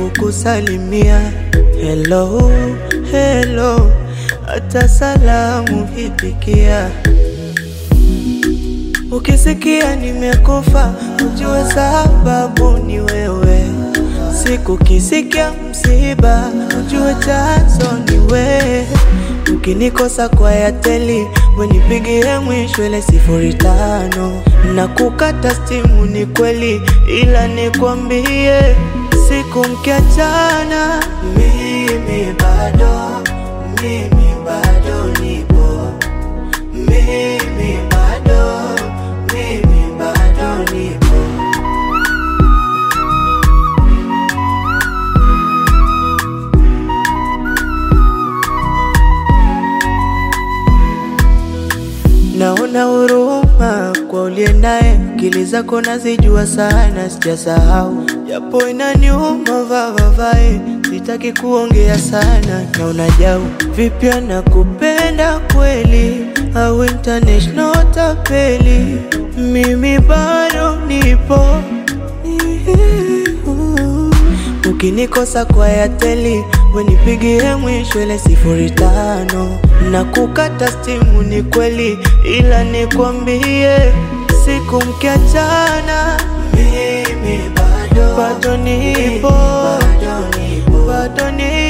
kukusalimia. Hello, hello, hata salamu hipikia. Ukisikia nimekufa, ujue sababu ni wewe. Siku kisikia msiba, ujue chanzo ni wewe. Ukinikosa kwa Yateli, wenipigie mwisho ile sifuri tano na kukata stimu ni kweli, ila nikwambie siku mkiachana, mimi bado, mimi bado nipo, mimi bado, mimi bado nipo. Naona huruma kwa uliye naye, akili zako nazijua sana, sijasahau japo inaniuma vavavae, sitaki kuongea sana na unajau vipya na kupenda kweli, au international tapeli, mimi bado nipo Ukinikosa kwa Yateli, wenipigie mwisho ile sifuri tano na kukata stimu ni kweli, ila nikwambie siku mkiachana, mimi bado, bado nipo, bado nipo, bado nipo.